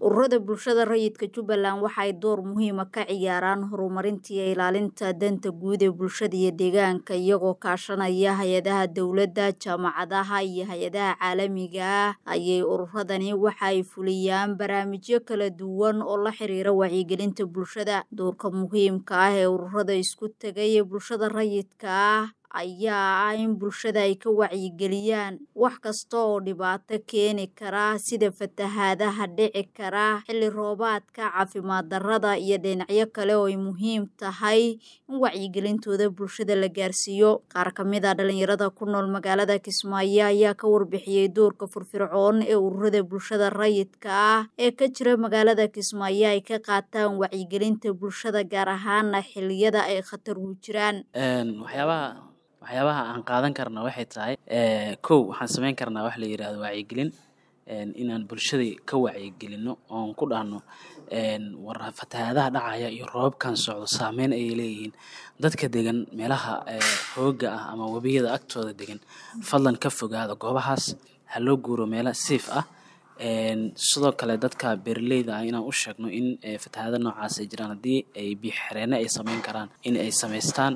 ururada bulshada rayidka jubbaland waxay door muhiima ka ciyaaraan horumarinta iyo ilaalinta danta guud ee bulshada iyo deegaanka iyagoo kaashanaya hay-adaha dowladda jaamacadaha iyo hay-adaha caalamiga ah ayay ururadani waxay fuliyaan barnaamijyo kala duwan oo la xiriira wacyigelinta bulshada doorka muhiimka ah ee ururada isku tegay ee bulshada rayidka ah ayaa ah in bulshada ay ka wacyigeliyaan wax kasta oo dhibaato keeni kara sida fatahaadaha dhici kara xilli roobaadka caafimaad darrada iyo dhinacyo kale oo ay muhiim tahay in wacyigelintooda bulshada la gaarsiiyo qaar ka mid a dhalinyarada ku nool magaalada kismaayo ayaa ka warbixiyey doorka firfircoon ee ururada bulshada rayidka ah ee ka jira magaalada kismaayo ay ka qaataan wacyigelinta bulshada gaar ahaana xilliyada ay khatar u jiraan waxyaabaha aan qaadan karna waxay tahay kow waxaan sameyn karnaa wax la yidhaahdo wacyigelin inaan bulshada ka wacyigelino oon ku dhahno war fatahaadaha dhacaya iyo roobabkan socdo saameyn ayay leeyihiin dadka degan meelaha hooga ah ama webiyada agtooda degan fadlan ka fogaada goobahaas ha loo guuro meelo siif ah sidoo kale dadka beeraleyda ah inaan u sheegno in fatahaada noocaas ay jiraan haddii ay biyoxereene ay sameyn karaan in ay samaystaan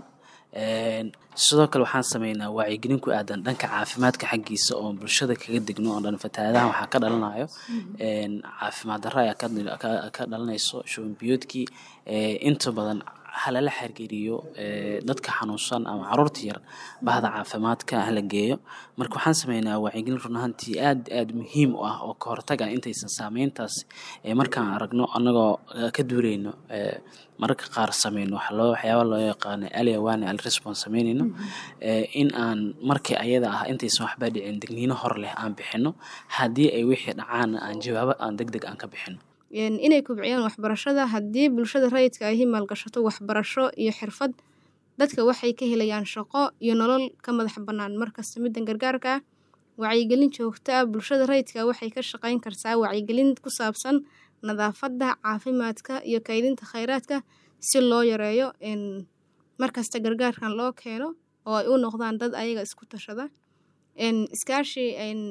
sidoo kale waxaan sameynaa wacyigelin ku aadan dhanka caafimaadka xaggiisa oo bulshada kaga degno oo dhan fatahaadahan waxaa ka dhalanayo caafimaad darro ayaa ka dhalanayso shuban biyoodkii inta badan halala xiriiriyo dadka xanuunsan ama caruurta yar bahda caafimaadka hala geeyo marka waxaan sameynaa wacyigelin run ahaantii aad aad muhiim u ah oo ka hortaga intaysan saameyntaas markaan aragno annagoo ka duuleyno mararka qaar sameyno waxyaaba loo yaqaano aliawane alrespons sameyneyno in aan markii ayada ah intaysan waxba dhicin digniino hor leh aan bixino haddii ay wixii dhacaan aan jawaabo aan deg deg aan ka bixino inay kobciyaan waxbarashada haddii bulshada rayidka ahi maalgashato waxbarasho iyo xirfad dadka waxay ka helayaan shaqo iyo nolol ka madax bannaan markasta middan gargaarka ah wacyigelin joogto ah bulshada rayidka waxay ka shaqayn kartaa wacyigelin ku saabsan nadaafadda caafimaadka iyo kaydinta kheyraadka si loo yareeyo markasta gargaarkan loo keeno oo ay u noqdaan dad ayaga isku tashada iskaashi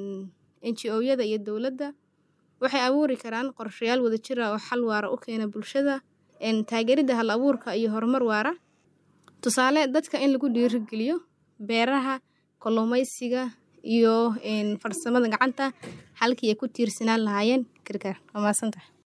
n g o-yada iyo dowladda waxay abuuri karaan qorshayaal wadajir ah oo xal waara u keena bulshada taageeridda hal abuurka iyo horumar waara tusaale dadka in lagu dhiirigeliyo beeraha kalluumaysiga iyo farsamada gacanta halkii ay ku tiirsanaan lahaayeen gargaar waa maadsantahay